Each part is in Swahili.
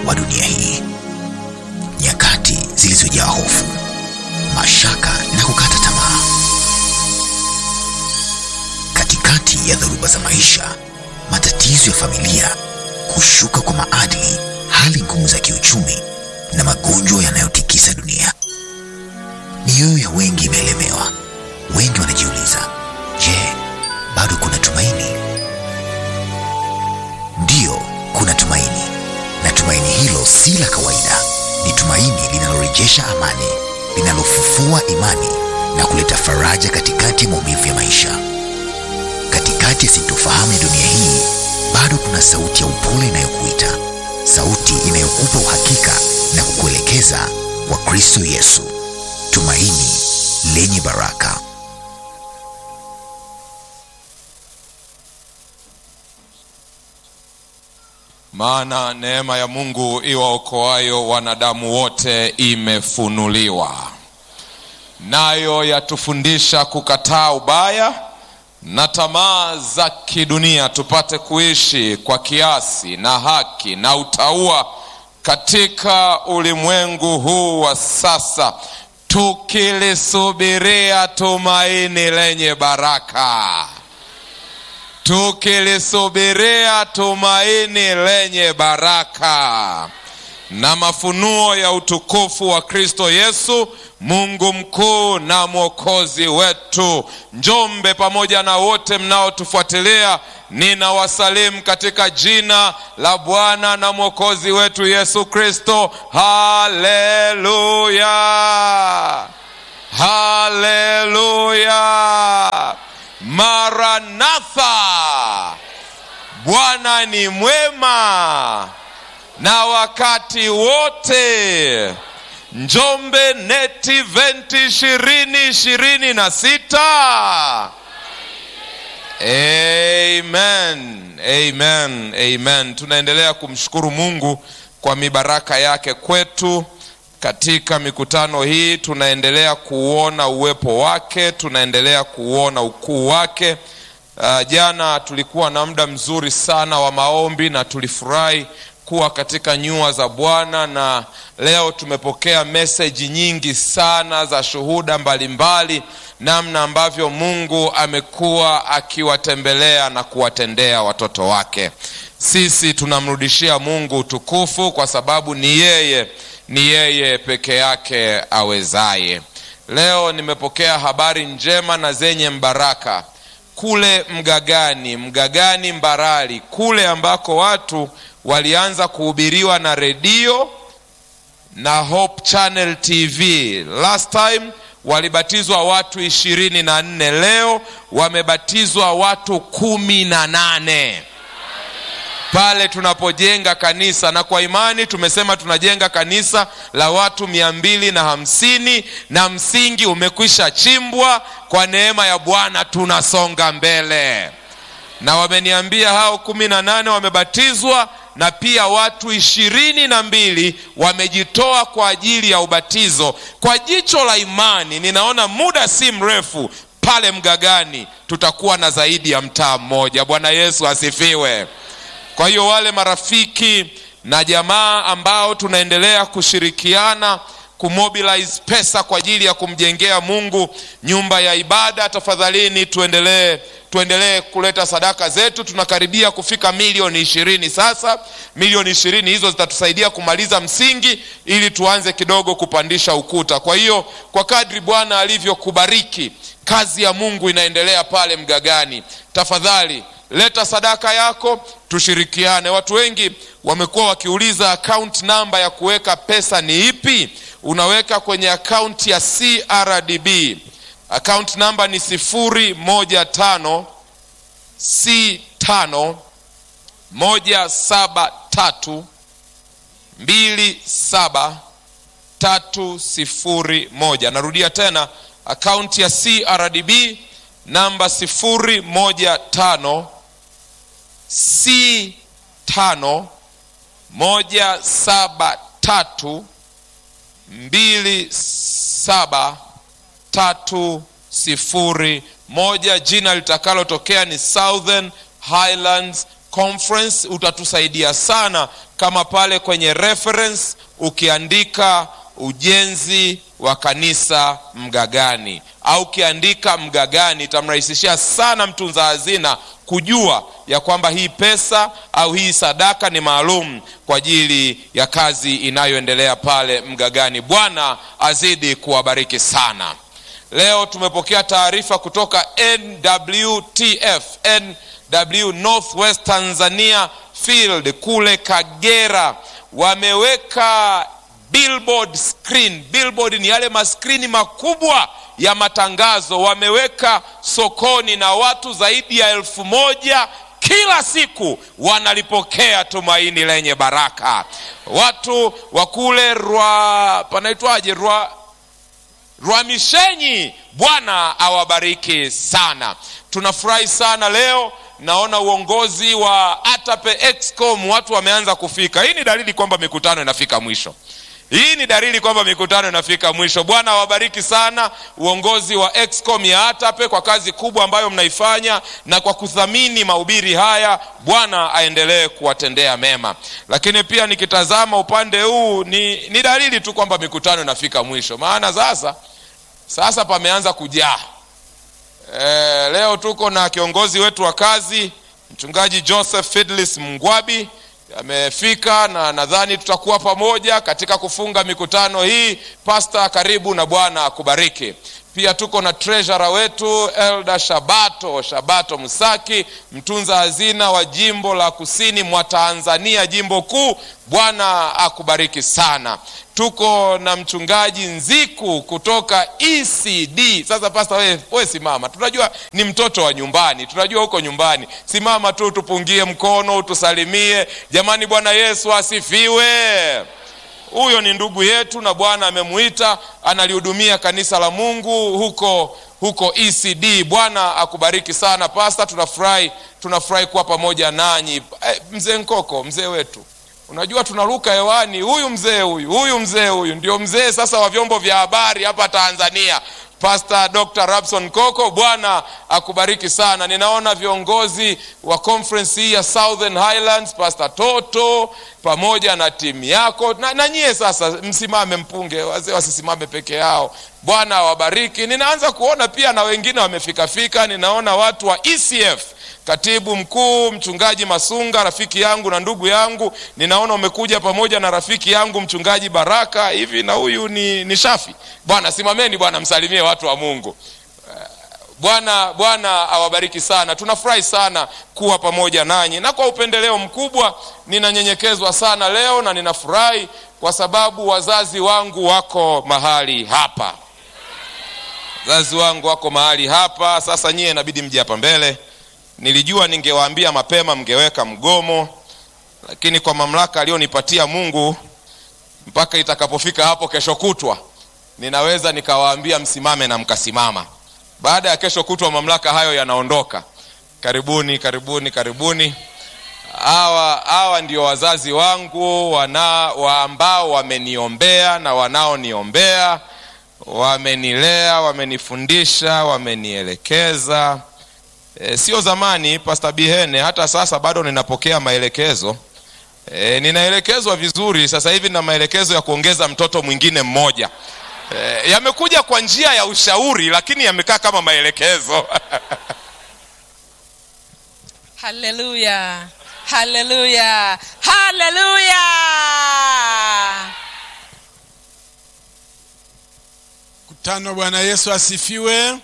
wa dunia hii, nyakati zilizojaa hofu, mashaka na kukata tamaa. Katikati ya dhoruba za maisha, matatizo ya familia, kushuka kwa maadili, hali ngumu za kiuchumi na magonjwa yanayotikisa dunia, mioyo ya wengi imeelemewa. Wengi wanajiuliza, je, bado kuna tumaini? Ndiyo, kuna tumaini, na tumaini hilo si la kawaida. Ni tumaini linalorejesha amani, linalofufua imani na kuleta faraja katikati ya maumivu ya maisha. Katikati ya sintofahamu ya dunia hii, bado kuna sauti ya upole inayokuita, sauti inayokupa uhakika na kukuelekeza kwa Kristo Yesu, tumaini lenye baraka. Maana neema ya Mungu iwaokoayo wanadamu wote imefunuliwa, nayo yatufundisha kukataa ubaya na tamaa za kidunia, tupate kuishi kwa kiasi na haki na utauwa katika ulimwengu huu wa sasa, tukilisubiria tumaini lenye baraka tukilisubiria tumaini lenye baraka na mafunuo ya utukufu wa Kristo Yesu, Mungu mkuu na mwokozi wetu. Njombe pamoja na wote mnaotufuatilia, ninawasalimu katika jina la Bwana na mwokozi wetu Yesu Kristo. Haleluya, haleluya. Maranatha, Bwana ni mwema na wakati wote. Njombe NET Event ishirini ishirini na sita. Amen, amen, amen. Tunaendelea kumshukuru Mungu kwa mibaraka yake kwetu katika mikutano hii tunaendelea kuona uwepo wake, tunaendelea kuona ukuu wake. Uh, jana tulikuwa na muda mzuri sana wa maombi na tulifurahi kuwa katika nyua za Bwana, na leo tumepokea meseji nyingi sana za shuhuda mbalimbali, namna ambavyo Mungu amekuwa akiwatembelea na kuwatendea watoto wake. Sisi tunamrudishia Mungu utukufu kwa sababu ni yeye ni yeye peke yake awezaye. Leo nimepokea habari njema na zenye mbaraka kule Mgagani, Mgagani Mbarali, kule ambako watu walianza kuhubiriwa na redio na Hope Channel TV. Last time walibatizwa watu ishirini na nne, leo wamebatizwa watu kumi na nane pale tunapojenga kanisa na kwa imani tumesema tunajenga kanisa la watu mia mbili na hamsini na msingi umekwisha chimbwa. Kwa neema ya Bwana tunasonga mbele, na wameniambia hao kumi na nane wamebatizwa na pia watu ishirini na mbili wamejitoa kwa ajili ya ubatizo. Kwa jicho la imani ninaona muda si mrefu pale Mgagani tutakuwa na zaidi ya mtaa mmoja. Bwana Yesu asifiwe. Kwa hiyo wale marafiki na jamaa ambao tunaendelea kushirikiana kumobilize pesa kwa ajili ya kumjengea Mungu nyumba ya ibada, tafadhalini tuendelee tuendelee kuleta sadaka zetu. Tunakaribia kufika milioni ishirini sasa. Milioni ishirini hizo zitatusaidia kumaliza msingi ili tuanze kidogo kupandisha ukuta. Kwa hiyo kwa kadri Bwana alivyokubariki, kazi ya Mungu inaendelea pale Mgagani. Tafadhali leta sadaka yako tushirikiane. Watu wengi wamekuwa wakiuliza account namba ya kuweka pesa ni ipi? Unaweka kwenye akaunti ya CRDB. Account namba ni sifuri moja tano C tano moja saba tatu mbili saba tatu sifuri moja. Narudia tena akaunti ya CRDB namba sifuri moja tano C tano moja saba tatu mbili saba tatu sifuri moja. Jina litakalotokea ni Southern Highlands conference utatusaidia sana kama pale kwenye reference ukiandika ujenzi wa kanisa mgagani au ukiandika mgagani itamrahisishia sana mtunza hazina kujua ya kwamba hii pesa au hii sadaka ni maalum kwa ajili ya kazi inayoendelea pale mgagani bwana azidi kuwabariki sana leo tumepokea taarifa kutoka nwtf nw northwest tanzania field kule kagera wameweka billboard screen billboard ni yale maskrini makubwa ya matangazo wameweka sokoni na watu zaidi ya elfu moja kila siku wanalipokea tumaini lenye baraka watu wa kule rwa panaitwaje rwa rwamishenyi bwana awabariki sana tunafurahi sana leo naona uongozi wa atape excom watu wameanza kufika hii ni dalili kwamba mikutano inafika mwisho hii ni dalili kwamba mikutano inafika mwisho bwana awabariki sana uongozi wa excom ya atape kwa kazi kubwa ambayo mnaifanya na kwa kuthamini mahubiri haya bwana aendelee kuwatendea mema lakini pia nikitazama upande huu ni, ni dalili tu kwamba mikutano inafika mwisho maana sasa sasa pameanza kujaa e, leo tuko na kiongozi wetu wa kazi mchungaji joseph fidlis mngwabi amefika na nadhani tutakuwa pamoja katika kufunga mikutano hii pasta karibu na bwana akubariki pia tuko na treasurer wetu elda shabato shabato msaki mtunza hazina wa jimbo la kusini mwa tanzania jimbo kuu bwana akubariki sana tuko na mchungaji nziku kutoka ecd sasa pasta we, we simama tunajua ni mtoto wa nyumbani tunajua huko nyumbani simama tu tupungie mkono tusalimie jamani bwana yesu asifiwe huyo ni ndugu yetu na bwana amemuita analihudumia kanisa la mungu huko huko ecd bwana akubariki sana pasta tunafurahi tunafurahi kuwa pamoja nanyi eh, mzee nkoko mzee wetu unajua tunaruka hewani huyu mzee huyu huyu mzee huyu ndio mzee sasa wa vyombo vya habari hapa tanzania pastor dr rabson koko bwana akubariki sana ninaona viongozi wa conference hii ya southern highlands pastor toto pamoja na timu yako na, na nyie sasa msimame mpunge wazee wasisimame peke yao bwana awabariki ninaanza kuona pia na wengine wamefikafika ninaona watu wa ecf katibu mkuu mchungaji masunga rafiki yangu na ndugu yangu ninaona umekuja pamoja na rafiki yangu mchungaji baraka hivi na huyu ni, ni shafi bwana simameni bwana msalimie watu wa mungu bwana bwana awabariki sana tunafurahi sana kuwa pamoja nanyi na kwa upendeleo mkubwa ninanyenyekezwa sana leo na ninafurahi kwa sababu wazazi wangu wako mahali hapa wazazi wangu wako mahali hapa sasa nyie inabidi mje hapa mbele nilijua ningewaambia mapema mngeweka mgomo lakini kwa mamlaka aliyonipatia mungu mpaka itakapofika hapo kesho kutwa ninaweza nikawaambia msimame na mkasimama baada ya kesho kutwa mamlaka hayo yanaondoka karibuni karibuni karibuni hawa hawa ndio wazazi wangu wana wa ambao wameniombea na wanaoniombea wamenilea wamenifundisha wamenielekeza e, sio zamani pasta bihene hata sasa bado ninapokea maelekezo e, ninaelekezwa vizuri sasa hivi na maelekezo ya kuongeza mtoto mwingine mmoja e, yamekuja kwa njia ya ushauri lakini yamekaa kama maelekezo haleluya haleluya haleluya Mkutano, Bwana Yesu asifiwe.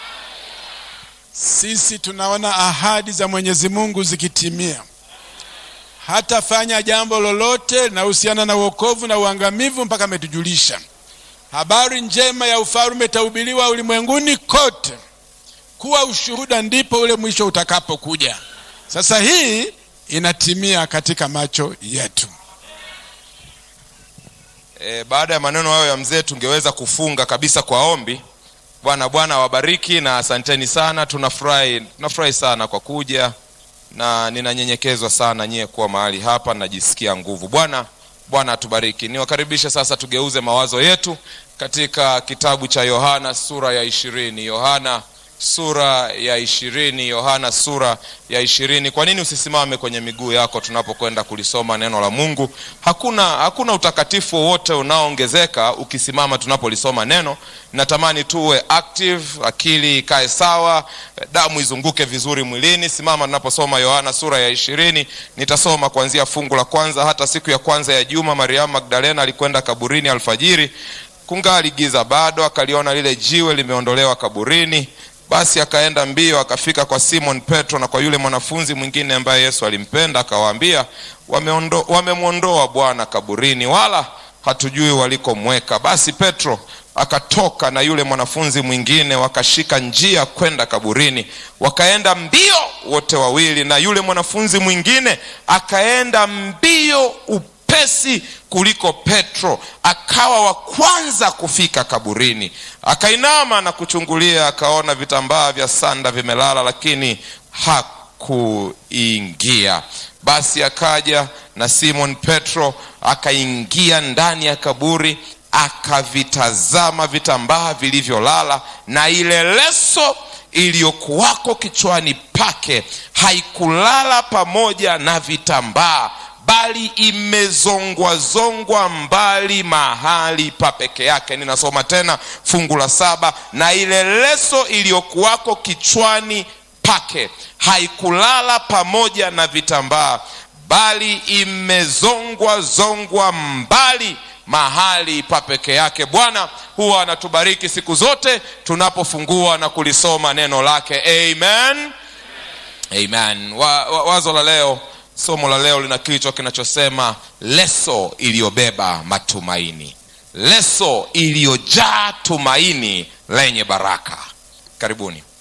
Sisi tunaona ahadi za Mwenyezi Mungu zikitimia. Hatafanya jambo lolote linahusiana na uokovu na uangamivu mpaka ametujulisha. Habari njema ya ufalme itahubiriwa ulimwenguni kote, kuwa ushuhuda, ndipo ule mwisho utakapokuja. Sasa hii inatimia katika macho yetu. e, baada ya maneno hayo ya mzee tungeweza kufunga kabisa kwa ombi bwana bwana wabariki na asanteni sana tunafurahi tunafurahi sana kwa kuja na ninanyenyekezwa sana nyie kuwa mahali hapa najisikia nguvu bwana bwana atubariki niwakaribishe sasa tugeuze mawazo yetu katika kitabu cha yohana sura ya ishirini yohana sura ya ishirini yohana sura ya ishirini kwa nini usisimame kwenye miguu yako tunapokwenda kulisoma neno la mungu hakuna hakuna utakatifu wowote unaoongezeka ukisimama tunapolisoma neno natamani tuwe active akili ikae sawa damu izunguke vizuri mwilini simama tunaposoma yohana sura ya ishirini nitasoma kuanzia fungu la kwanza hata siku ya kwanza ya juma mariamu magdalena alikwenda kaburini alfajiri kungali giza bado akaliona lile jiwe limeondolewa kaburini basi akaenda mbio akafika kwa simon petro na kwa yule mwanafunzi mwingine ambaye yesu alimpenda akawaambia "Wameondo- wamemwondoa bwana kaburini wala hatujui walikomweka basi petro akatoka na yule mwanafunzi mwingine wakashika njia kwenda kaburini wakaenda mbio wote wawili na yule mwanafunzi mwingine akaenda mbio upesi kuliko petro akawa wa kwanza kufika kaburini akainama na kuchungulia akaona vitambaa vya sanda vimelala lakini hakuingia basi akaja na simon petro akaingia ndani ya kaburi akavitazama vitambaa vilivyolala na ile leso iliyokuwako kichwani pake haikulala pamoja na vitambaa bali imezongwazongwa mbali mahali pa peke yake ninasoma tena fungu la saba na ile leso iliyokuwako kichwani pake haikulala pamoja na vitambaa bali imezongwa zongwa mbali mahali pa peke yake bwana huwa anatubariki siku zote tunapofungua na kulisoma neno lake amen amen wa, wa, wazo la leo somo la leo lina kichwa kinachosema leso iliyobeba matumaini leso iliyojaa tumaini lenye baraka karibuni